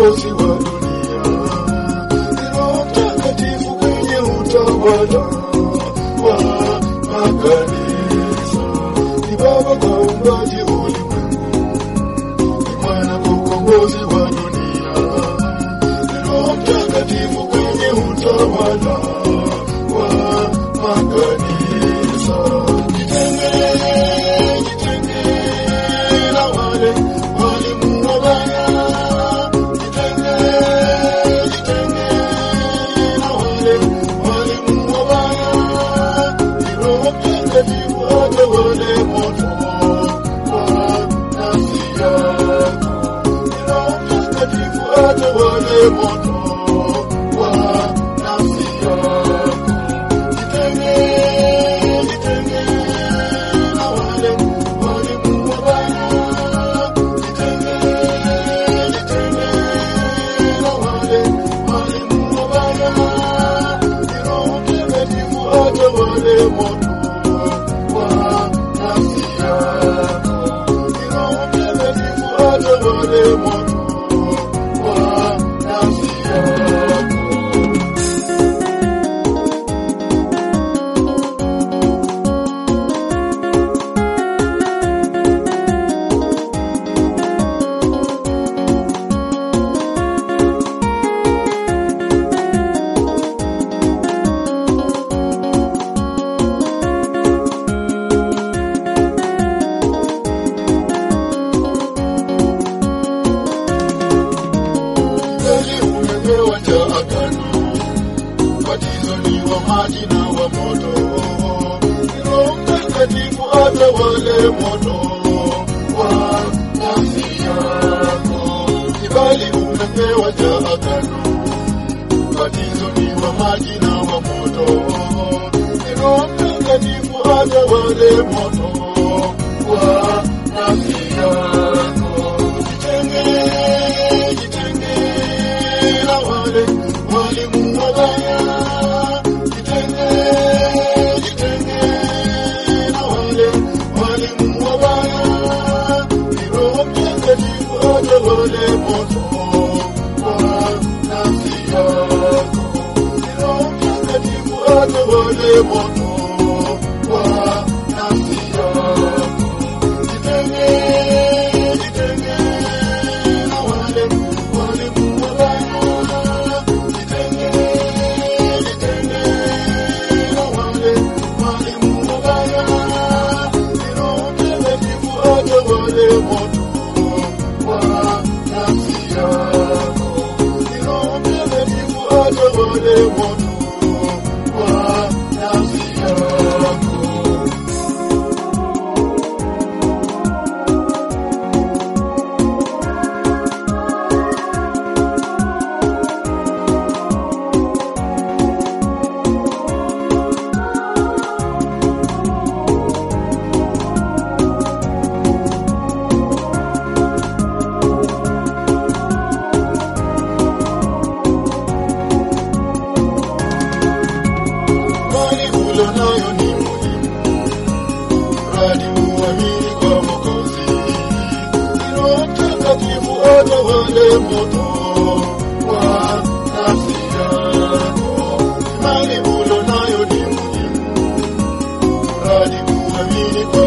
ukombozi wa dunia. Ni Roho Mtakatifu kwenye utawala wa makanisa. Ni Baba kwa uumbaji ulimwengu, ni Mwana kwa ukombozi wa dunia. Ni Roho Mtakatifu kwenye utawala wa makanisa. Jitenge, jitenge na wale walimu wabaya. Jitenge, jitenge na wale walimu wabaya. Ni Roho Mtakatifu atawale moto wa nafsi yako. Ni Roho Mtakatifu atawale moto wa nafsi yako. Jitenge, jitenge na wale walimu wabaya. Jitenge, jitenge na wale walimu wabaya. Ni Roho Mtakatifu atawale moto wa nafsi yako. Ni Roho Mtakatifu atawale moto wa nafsi yako. Kweli umepewa cha agano, ubatizo ni wa maji na wa moto. Ni Roho Mtakatifu atawale moto wa nafsi yako. Kibali umepewa cha agano, ubatizo ni wa maji na wa moto. Ni Roho Mtakatifu atawale moto wa nafsi yako. Jitenge, jitenge na wale walimu wabaya. Jitenge, jitenge na wale walimu wabaya. Ni Roho Mtakatifu atawale moto wa nafsi yako. Ni Roho Mtakatifu atawale moto wa nafsi yako. Jitenge, jitenge na wale walimu wabaya. Jitenge, jitenge na wale walimu wabaya. Ni Roho Mtakatifu atawale moto wa nafsi yako. Ni Roho Mtakatifu atawale moto wa nafsi yako. Imani ulo nayo ni muhimu, mradi uamini kwa Mwokozi. Ni Roho Mtakatifu atawale moto wa nafsi yako. Imani ulo nayo ni muhimu, mradi uamini kwa